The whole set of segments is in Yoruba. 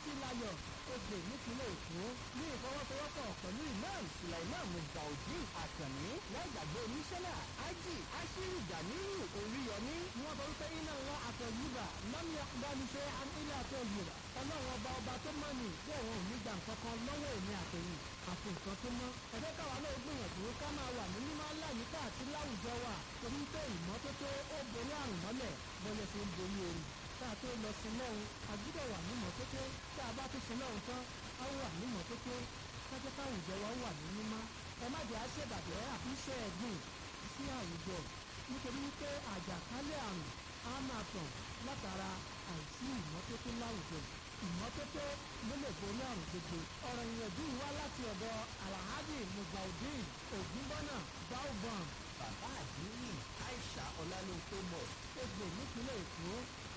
títílayọ̀ ogbè nípínlẹ̀ èkó ní ìfọwọ́sowọ́pọ̀ pẹ̀lú imam sulaiman muzaudeen akànní láìgbàgbé oníṣẹ́lá ájì ashiru ganiyu oríyọmí ni wọ́n sọ wípé iná wọn àtọ̀yìnbà lọ́mí ọ̀gbániṣẹ́ ilé àtọ̀yìnbà ọlọ́run ọba ọba tó mọ̀ ní bí òun ò ní gbà nǹkankan lọ́wọ́ èmi àtẹ̀yìn àti nǹkan tó mọ́ ẹ̀fẹ́ káwa náà gbìyànjú ká máa wà ní mímọ́ láyìíká àti láwùjọ wa torí pé ìmọ́tótó ó borí àrùn mọ́lẹ̀ bọ́lẹ̀ tó ń borí orí tá a tó lọ sí lọ́hùn a gbúdọ̀ wà ní mọ́tótó tá a bá tó sí lọ́hùn tán a wà ní mọ́tótó kájẹ́ káwùjọ wa wà ní mímọ́ ẹ má jẹ́ àṣebàjẹ́ àfi iṣẹ́ ẹ̀gbìn sí àwùjọ nítorí wípé àjàkálẹ̀ àrùn á máa tàn látara àìsí ìmọ́tótó láwùjọ ìmọ́tótó ló lè borí àrùn gbogbo ọ̀rọ̀ ìyànjú wá láti ọ̀dọ̀ alhaji muzaudeen ògúnbọ́nà baobam bàbá àdínní aisha ọlálóńpé mọ̀ egbò nípínlẹ̀ èkó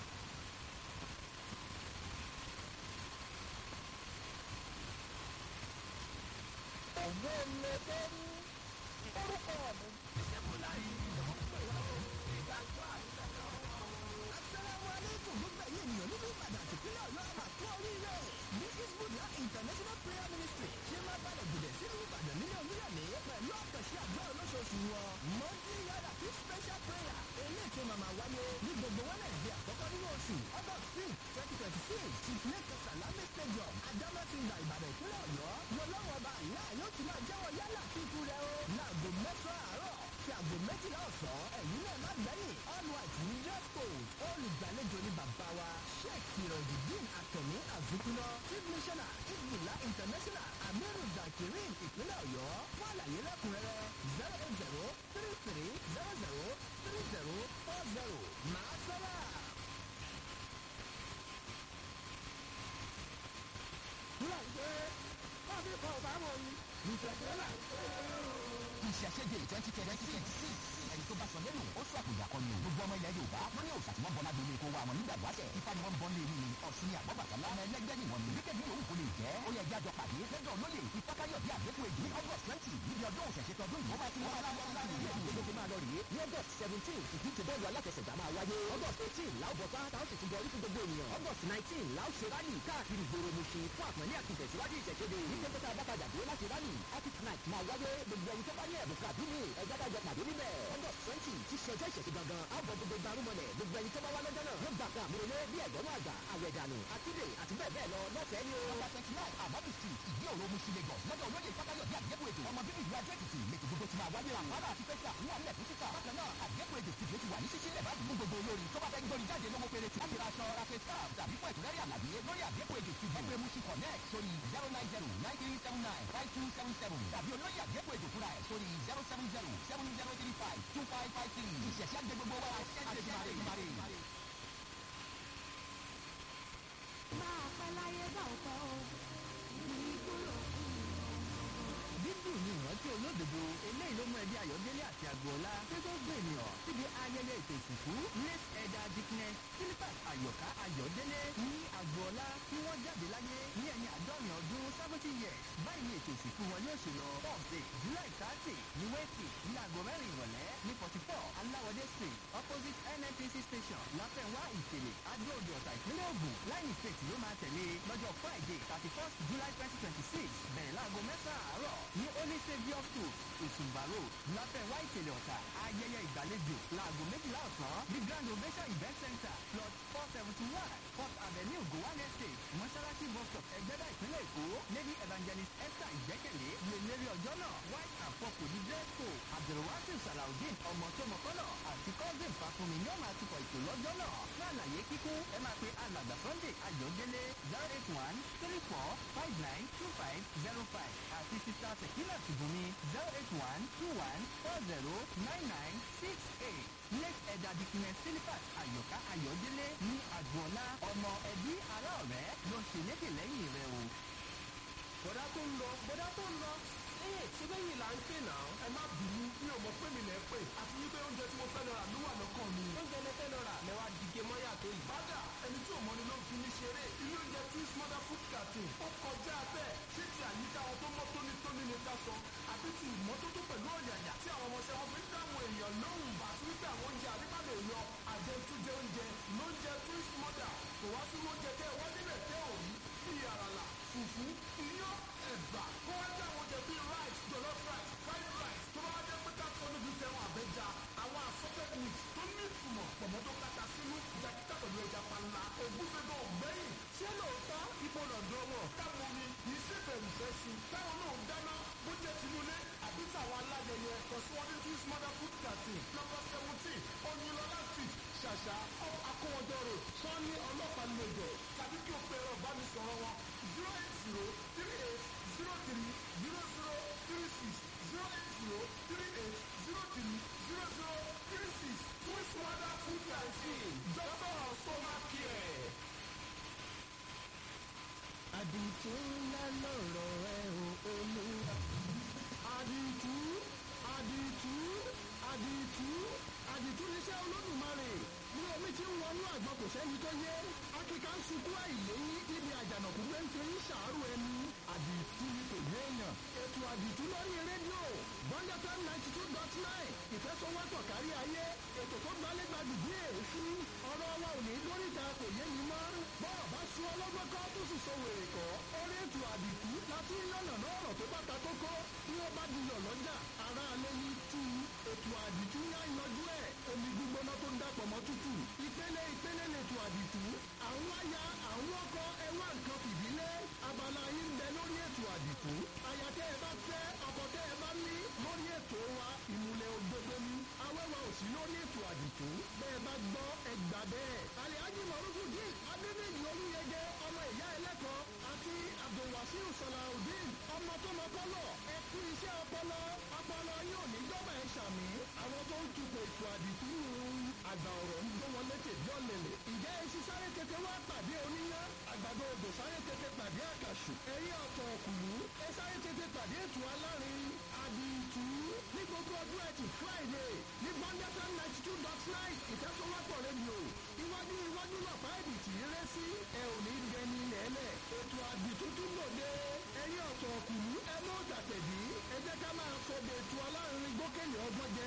ọ̀gbọ́n ọmọdé ní orúkọ mi. asalaamu aleykum gbogbo ẹ̀yin ènìyàn nínú ìbàdàn àti ìpínlẹ̀ ọ̀yọ́ àmà tó oríire ní isbudia international prayer ministry ṣe máa balẹ̀ gùdẹ̀ sínú ìbàdàn nílé olúyọ̀lé pẹ̀lú àkànṣe àdúrà olóṣooṣù wọn monthly yàrá tí special prayer eléyìí tó máa máa wáyé ní gbogbo wednesday àkọ́kọ́ nínú oṣù august six twenty twenty six chief lake salami stadium adamasingba ìbàdàn ìpínlẹ̀ ọ̀yọ́ lọ́lọ́wọ́ ọba àlá yóò ti máa jẹ́wọ́ yálà fífú rẹ o láago mẹ́sàn-án àárọ̀ sí aago méjìlá ọ̀sán ẹ̀yin náà má gbẹ́yìn all white ní dress code olùgbàlejò ní bàbá wa sheikh sirojideen akànní azukuna chief missioner isbula international amiru zakirin ìpínlẹ̀ ọ̀yọ́ fún àlàyé lẹ́kùnrẹ́rẹ́ zero eight zero three three zero zero three zero four zero màá sọ́ra. láìpẹ́ bábí kan bá wọ̀ yìí ìṣẹ̀ṣẹ̀ láìpẹ́ ìṣẹ̀ṣẹ̀dẹ̀ twenty twenty six ẹni tó bá sọ lẹ́nu ó sọ àpòjà kan ni o gbogbo ọmọ ilẹ̀ yorùbá wọ́n ní òòṣà tí wọ́n bọ́ lágbo ilé kó wa wọn nígbà wáṣẹ̀ ifá ni wọ́n bọ́ lé ní ọ̀sùn ní àgbọ̀bàtàlá ọmọ ẹlẹ́gbẹ́ ni wọ́n ní wíkẹ́ bí òun kò lè jẹ́ ó yẹ jájọ pàdé lẹ́jọ́ olóyè ìfákáyọ̀ bí àgbẹ̀kù èjì ní august twenty níbi ọdún òṣèṣe tọdún yìí ó máa ti wọ́n aláwọ̀ láàrin ìlú gbogbo ti máa lọ rèé ní august seventeen ìdíje bọ́ọ̀lù aláfẹsẹ̀gbá máa wáyé august eighteen làwọn bọ̀ sáà táwọn sì tún bọ̀ orí fún gbogbo ènìyàn august nineteen làwọn ṣe rálì káàkiri ìgboro Mùṣín fún àpọ̀nlé àti ìtẹ̀síwájú ìṣẹ̀ṣẹ̀dẹ̀ ní pé pẹ́tà bákàjà dé láti rálì arctic night máa wáyé gbogbo ẹni tó bá ní ẹ̀bùn kàbí ní ẹ̀já dájọ pàdé níbẹ̀ august twenty ti ṣe ọjọ́ ìṣẹ̀ṣẹ̀ gangan àbọ̀ gbogbo gbarumọlẹ̀ gbogbo ẹni tó bá wá lọ́jọ́ náà yóò gbà kan àmúrelé bí ẹ̀gbọ́n àgbà àwẹ̀dànù àtúndè àti bẹ́ẹ̀ bẹ́ẹ̀ lọ lọ́fẹ̀ẹ́ ni o. Number twenty nine Amadu street ìdí òru Mùṣín Lagos lọ́dọ̀ olóyè ìfákáyọ̀ bí àgbẹ̀kù ètò ọmọ bíbí ìlú Adó Èkìtì lẹ́tọ̀ gbogbo ti máa wáyé àpárá àti fẹ́sà wà nílẹ̀ fún títà bákan náà àgbẹ̀kù ètò tìjọ́ ti wà ní ṣíṣí lẹ̀ báyìí fún gbogbo olórin tó bá fẹ́ gbórí jáde lówó péré tí láti ra aṣọ rafe scarf tàbí fún ẹ̀kúnrẹ́rẹ́ àlàyé lórí àgbẹ̀kù ètò tìjọ́ ẹgbẹ́ Mùṣín connect sórí zero nine zero nine three seven nine five two seven seven tàbí olóyè àgbẹ̀kù ètò fúnra ẹ̀ sórí zero seven zero seven zero three five two five five three ìṣẹ̀ṣẹ̀ àgbẹ̀ gbogbo wa àṣẹ máa pẹ́ láyé bá ọkọ o ní kúrò dídùn ní ìrántí olódodo eléyìí ló mú ẹbí ayọ̀délé àti agboola tí tó gbé ènìyàn síbi ayẹyẹ ètò ìsìnkú late ẹ̀dà dickness philippus ayọ̀ká ayọ̀délé ní agboola tí wọ́n jáde láyé ní ẹ̀yìn àádọ́rin ọdún seventy years báyìí ni ètò ìsìnkú wọn yóò ṣe lọ thursday july thirty ní wẹ́ẹ̀kì ní aago mẹ́rin ìrọ̀lẹ́ ní forty four aláwọ̀dé street opposite nnpc station láfẹ̀wá ìtẹ̀lẹ̀ adóòdì ọ̀tà ìpínlẹ̀ ògùn láìní state ló máa tẹ̀lé lọ́jọ́ friday thirty first july twenty twenty six bẹ̀rẹ̀ láago mẹ́sàn-án àárọ̀ ní holy saviour school ìsùnbà road láfẹ̀wá ìtẹ̀lẹ̀ ọ̀tà ayẹyẹ ìgbàlejò láago méjìlá ọ̀sán ní grand ovation event center plot four seventy one fourth avenue gowan estate mọ́ṣáláṣí bus stop ẹgbẹ́dá ìpínlẹ̀ èkó lady evangelist esther ìgbẹ́kẹ̀lé lè lérí ọjọ́ náà white and purple ní dress code abdulwasir salaudeen ọmọ tó mọ̀kọ́nà àti cousin fàfúnmi ni ó máa tukọ̀ ètò lọ́jọ́ náà fún àlàyé kíkún ẹ máa pe alàgbà sunday ayọ̀délé zero eight one three four five nine two five zero five àti sista sekina tìbùnmi zero eight one two one four zero nine nine six eight late ẹ̀dà dikines philippus ayọ̀ká ayọ̀délé ní àgbọ̀nlá ọmọ ẹbí ará ọ̀rẹ́ ló ń ṣe lédè lẹ́yìn rẹ̀ o. bọ̀dá tó ń lọ bọ̀dá tó ń lọ ee ṣé bẹ́yìn là ń pè náà ẹ má bínú mi ò mọ̀ pé mi lẹ̀ pè àti wípé oúnjẹ tí mo fẹ́ lọ rà ló wà lọ́kàn mi. oúnjẹ lẹ fẹ́ lọ rà lẹ́wà dìge mọ́yà tó yìí. bàdà ẹni tí ò mọ ni ló ń fi mí ṣeré ilé oúnjẹ twins mother food carton ó kọjá bẹ́ẹ̀ ṣé ti àyíká wọn tó mọ́ tónítóní ni ká sọ àbí ti ìmọ́tótó pẹ̀lú ọ̀yàyà tí àwọn ọmọọṣẹ́ wọn fi ń dáhùn èèyàn lóhùn àti wípé àwọn oúnjẹ àdébàlẹ̀ yọ àjẹtújẹ oúnjẹ lóúnjẹ twins mother kò wá sí oúnjẹ tẹ́ ẹ wá níbẹ̀ tẹ́ ò rí bí kàn sí wọn ní twins mother food thirteen number seventeen oyinlọlá street ṣàṣà off akówọjọ road sanni ọlọ́pàá lẹ́jọ́ tàbí kí o pe ẹ̀rọ ìbánisọ̀rọ̀ wọn zero eight zero three eight zero three zero zero three six zero eight zero three eight zero three zero zero three six twins mother food thirteen doctor of stomach care. àdìtú ńlá lọ̀rọ̀ ẹ ò olúwa. àdìtú àdìtú àdìtú àdìtú níṣẹ́ olódùmarè ní omi tí ń wọnú àgbọn kò sẹ́ni tó yé akíkà ń sunkún àìléyìn ibi àjànàkú pé ń fi ń ṣàárò ẹni àdìtú ni kò yé èèyàn ètò àdìtú lórí rédíò bọ́ńdà fm ninety two dot nine ìfẹsọ̀wọ́tọ̀ kárí ayé ètò tó gbalẹ́gbàdù bí èéfín ọ̀rọ̀ wa ò ní lóríta kò yé mi mọ́ bọ́ọ̀ bá sún ọlọ́gbọ́n kọ́ tó sì sọ wèrè kọ́ orí ètò àdìtú láti yànnà lọ́rọ̀ tó bá ta kókó bí ó bá dilọ̀ lọ́jà ara alẹ́ ní tú ètò àdìtú ní àyànjú ẹ̀ omi gbígbóná tó ń dàpọ̀ mọ́ tútù ìpele ìpele lètò àdìtú àwọn aya àwọn ọkọ ẹwà nǹkan fìdílé abala yín bẹ lórí ètò àdìtú aya tẹ́ ẹ bá fẹ́ ọkọ tẹ́ ẹ bá ní lórí ètò wa ìmùlẹ̀ òdodo ni awẹ́wà ò sí lórí ètò àdìtú bẹ́ẹ̀ bá gbọ́ ẹgbà bẹ́ẹ̀ alihaji marufu dín adédèjì olúyẹgẹ ọmọ ìyá ẹlẹ́kọ̀ọ́ àti abdulwasiu salahudeen ọmọ tó mọ kọ́lọ̀ ẹ kú iṣẹ́ ọpọlọ ọpọlọ yóò ní jọba ẹ ṣàmì àwọn tó ń tukọ̀ ètò àdìtú àgbà ọ̀rọ̀ ń gbọ́ wọn létè bí ọ̀lẹ̀lẹ̀ ìjẹ́ iṣu sáré tètè wá pàdé oníyán àgbàdo odò sáré tètè pàdé àkàṣù ẹ̀yìn ọ̀tọ̀ ọ̀kùnú ẹ sáré tètè pàdé ètò alárin àdìtú ní gbogbo ọdún ẹtì friday ní bọ́ńdẹ́fẹ́ ninety two dot nine ìfẹ́sọ̀wọ́pọ̀ rédíò iwájú iwájú lọ́pàá ẹ̀dìtì rẹ́ sí ẹ ò ní dẹni lẹ́lẹ̀ ètò àdìtú tún lòdì ẹ̀yìn ọ̀tọ̀ ọ̀kùnú ẹ mọ́ tàtẹ̀dí ẹ jẹ́ ká máa fọdẹ ètò alárin gbókèlè ọgbọ́n jẹ